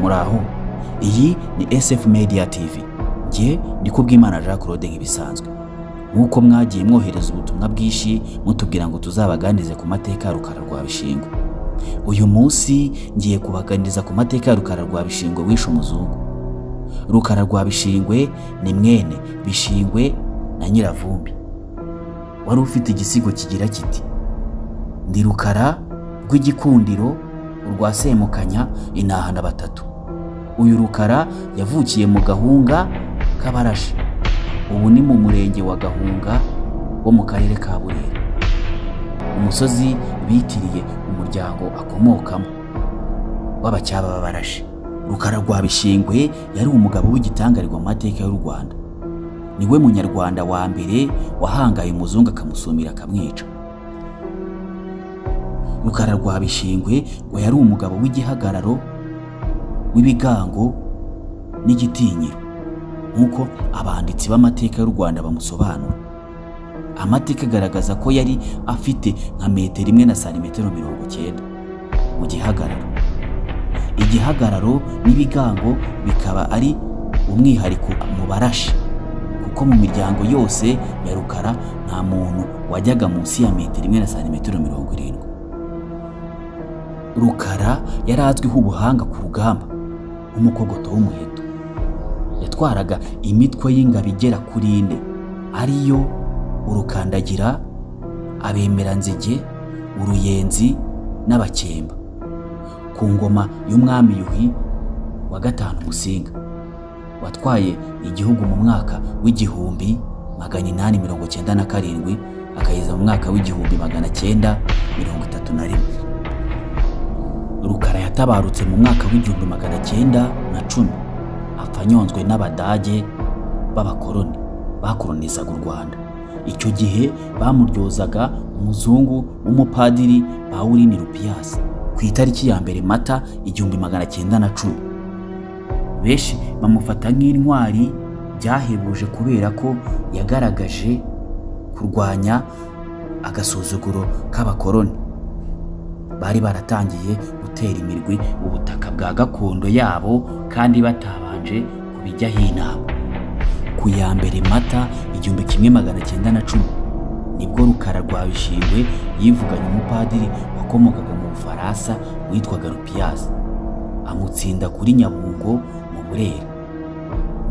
muraho iyi ni sf media tv njye ndi kubwimana jean claude nk'ibisanzwe nk'uko mwagiye mwohereza ubutumwa bwinshi mutubwira ngo tuzabaganirize ku mateka ya rukara rwa bishingwe uyu munsi ngiye kubaganiriza ku mateka ya rukara rwa bishingwe wishe umuzungu rukara rwa bishingwe ni mwene bishingwe na nyiravumbi wari ufite igisigo kigira kiti ndi rukara rw'igikundiro urwa semukanya inahana batatu uyu rukara yavukiye mu gahunga k'abarashi ubu ni mu murenge wa gahunga wo mu karere ka burera umusozi bitiriye umuryango akomokamo w'abacyaba b'abarashi rukara rwa bishingwe yari umugabo w'igitangarirwa mu mateka y'u rwanda niwe munyarwanda wa mbere wahangaye umuzungu akamusumira akamwica rukara rwa bishingwe ngo yari umugabo w'igihagararo w'ibigango n'igitinyiro nk'uko abanditsi b'amateka y'u rwanda bamusobanura amateka agaragaza ko yari afite nka metero imwe na santimetero mirongo cyenda mu gihagararo igihagararo n'ibigango bikaba ari umwihariko mu barashi kuko mu miryango yose ya rukara nta muntu wajyaga munsi ya metero imwe na santimetero mirongo irindwi rukara yari azwiho ubuhanga ku rugamba nk'umukogoto w'umuheto yatwaraga imitwe y'ingabo igera kuri ine ariyo urukandagira abemeranzige uruyenzi n'abakemba ku ngoma y'umwami yuhi wa gatanu musinga watwaye igihugu mu mwaka w'igihumbi magana inani mirongo cyenda na karindwi akageza mu mwaka w'igihumbi magana cyenda mirongo itatu na rimwe rukara yatabarutse mu mwaka w'igihumbi magana cyenda na cumi apfa anyonzwe n'abadage b'abakoroni bakoronizaga u rwanda icyo gihe bamuryozaga umuzungu w'umupadiri pawuline rupiyasi ku itariki ya mbere mata igihumbi magana cyenda na cumi benshi bamufata nk'intwari byahebuje kubera ko yagaragaje kurwanya agasuzuguro k'abakoroni bari baratangiye gutera imirwi ubutaka bwa gakondo yabo kandi batabanje kubijyaho inama ku ya mbere mata igihumbi kimwe magana cyenda na cumi nibwo rukara rwa bishingwe yivuganye umupadiri wakomokaga mu bufaransa witwaga rupiyazi amutsinda kuri nyabungo mu burera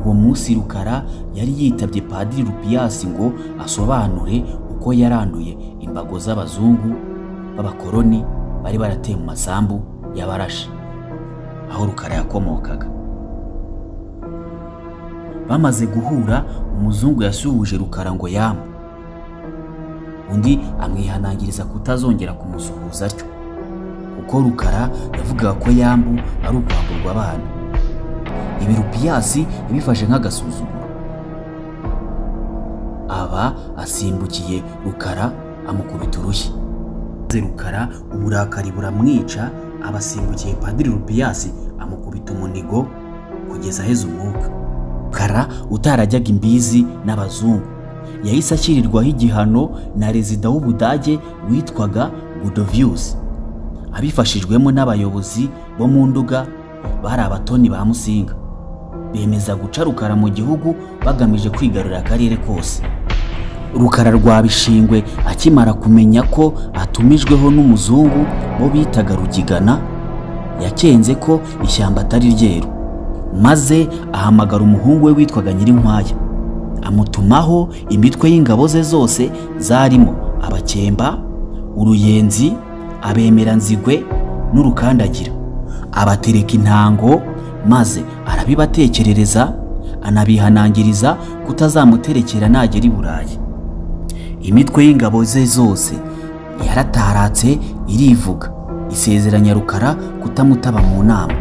uwo munsi rukara yari yitabye padiri rupiyasi ngo asobanure uko yaranduye imbago z'abazungu b'abakoroni bari barateye mu masambu y'abarashi aho rukara yakomokaga bamaze guhura umuzungu yasuhuje rukara ngo yamu undi amwihanangiriza kutazongera kumusuhuza atyo kuko rukara yavugaga ko yambu ari ukwamburwa abana ibi rupiyasi yabifashe nk'agasuzuguro aba asimbukiye rukara amukubita urushyi maze rukara uburakari buramwica abasimbukiye padiri rupiyasi amukubita umunigo kugeza aheze umwuka rukara utarajyaga imbizi n'abazungu yahise ashyirirwaho igihano na rezida w'ubudage witwaga gudovius abifashijwemo n'abayobozi bo mu nduga bari abatoni ba musinga bemeza guca rukara mu gihugu bagamije kwigarurira akarere kose rukara rwa bishingwe akimara kumenya ko atumijweho n'umuzungu bo bitaga rugigana yakenze ko ishyamba atari ryeru maze ahamagara umuhungu we witwaga nyirinkwaya amutumaho imitwe y'ingabo ze zose zarimo abakemba uruyenzi abemeranzigwe n'urukandagira abatereka intango maze arabibatekerereza anabihanangiriza kutazamuterekera nagera i burayi imitwe y'ingabo ze zose yarataratse irivuga isezeranya rukara kutamutaba mu nama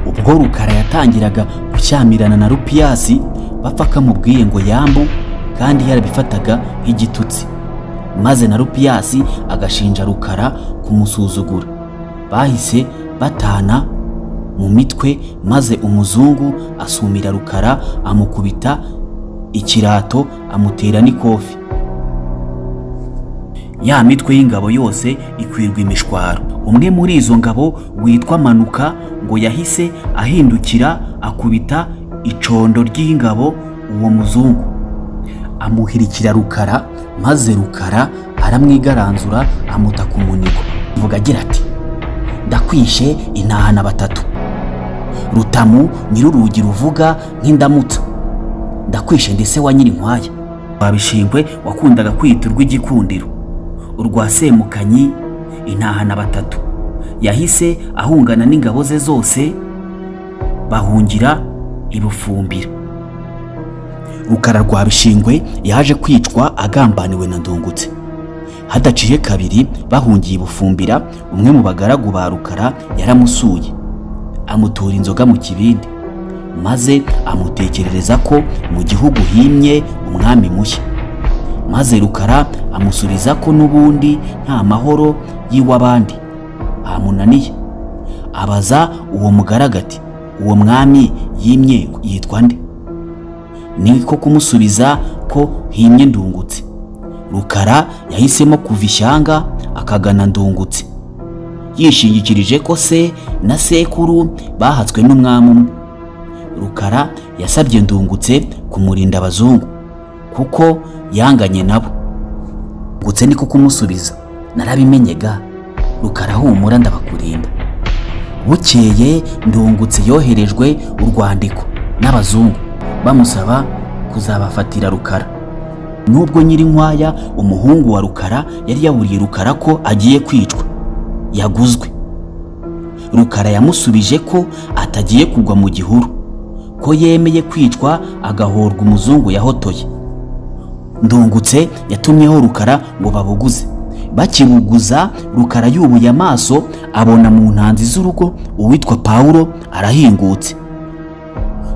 ubwo rukara yatangiraga gushyamirana na rupiyasi bapfa kamubwiye ngo yambu kandi yarabifataga nk'igitutsi maze na rupiyasi agashinja rukara kumusuzugura bahise batana mu mitwe maze umuzungu asumira rukara amukubita ikirato amutera n'ikofi ya mitwe y'ingabo yose ikwirwa imishwaro umwe muri izo ngabo witwa manuka ngo yahise ahindukira akubita icondo ry'ingabo uwo muzungu amuhirikira rukara maze rukara aramwigaranzura amuta ku munigo mvuga agira ati ndakwishe intahana batatu rutamu nyir'urugi ruvuga nk'indamutsa ndakwishe ndetse wa nyirinkwaya wabishingwe wakundaga kwita urw'igikundiro urwa semukanyi intahana batatu yahise ahungana n'ingabo ze zose bahungira ibufumbira rukara rwa bishingwe yaje kwicwa agambaniwe na ndungutse hadaciye kabiri bahungiye ibufumbira umwe mu bagaragu ba rukara yaramusuye amutura inzoga mu kibindi maze amutekerereza ko mu gihugu himye umwami mushya maze rukara amusubiza ko n'ubundi nta mahoro y'iw'abandi hamunaniye abaza uwo mugaragati uwo mwami yimye yitwa nde ni ko kumusubiza ko himye ndungutse rukara yahisemo kuva ishyanga akagana ndungutse yishingikirije ko se na sekuru bahatswe n'umwami umwe rukara yasabye ndungutse kumurinda abazungu kuko yanganye nabo ndungutse niko kumusubiza narabimenyega rukara humura ndabakurinda bukeye ndungutse yoherejwe urwandiko n'abazungu bamusaba kuzabafatira rukara nubwo nyirinkwaya umuhungu wa rukara yari yaburiye rukara ko agiye kwicwa yaguzwe rukara yamusubije ko atagiye kugwa mu gihuru ko yemeye kwicwa agahorwa umuzungu yahotoye ndungutse yatumyeho rukara ngo babuguze bakibuguza rukara yubuye amaso abona mu ntanzi z'urugo uwitwa pawulo arahingutse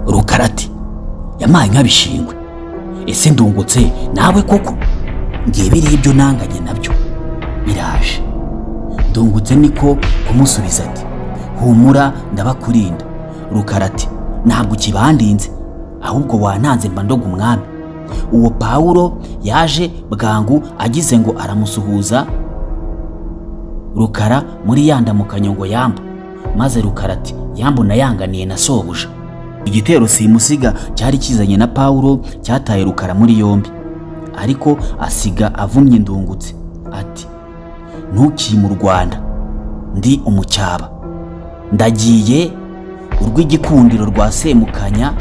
rukara ati yamaye nk'abishingwe ese ndungutse nawe koko ngiye biriho ibyo nanganye nabyo biraje ndungutse niko kumusubiza ati humura ndabakurinda rukara ati ntabwo ukibandinze ahubwo wananze mba ndoga umwami uwo pawulo yaje bwangu agize ngo aramusuhuza rukara muri ya ndamukanyo ngo yamba maze rukara ati yambo nayanganiye na sobuja igitero simusiga cyari kizanye na pawulo cyataye rukara muri yombi ariko asiga avumye ndungutse ati ntukiye mu rwanda ndi umucyaba ndagiye urw'igikundiro rwa semukanya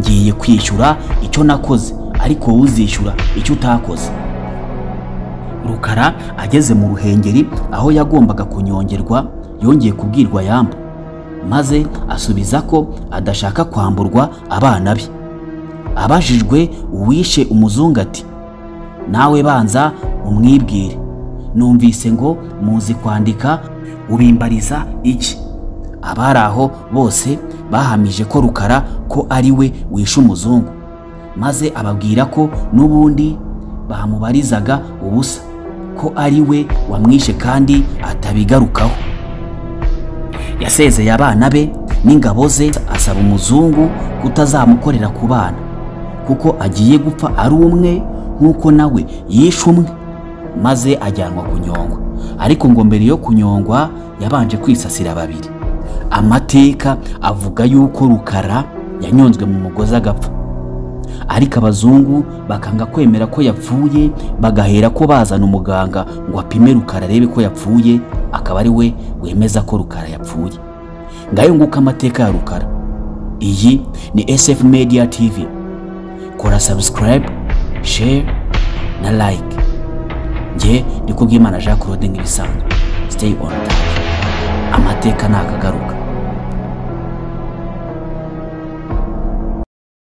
ngiye kwishyura icyo nakoze ariko wowe uzishyura icyo utakoze rukara ageze mu ruhengeri aho yagombaga kunyongerwa yongeye kubwirwa yamba maze asubiza ko adashaka kwamburwa abana be abajijwe uwishe umuzungu ati nawe banza umwibwire numvise ngo muzi kwandika ubimbariza iki abari aho bose bahamije ko rukara ko ari we wishe umuzungu maze ababwira ko n'ubundi bamubarizaga ubusa ko ari we wamwishe kandi atabigarukaho yasezeye abana be n'ingabo ze asaba umuzungu kutazamukorera ku bana kuko agiye gupfa ari umwe nk'uko nawe yishe umwe maze ajyanwa kunyongwa ariko ngo mbere yo kunyongwa yabanje kwisasira babiri amateka avuga yuko rukara yanyonzwe mu mugozi agapfa ariko abazungu bakanga kwemera ko yapfuye bagahera ko bazana umuganga ngo apime rukara arebe ko yapfuye akaba ari we wemeza ko rukara yapfuye ngayo nguko amateka ya rukara iyi ni sf media tv kora subscribe share na like njye ndikubwimana jean claude nk'ibisanzwe stay on time amateka ni akagaruka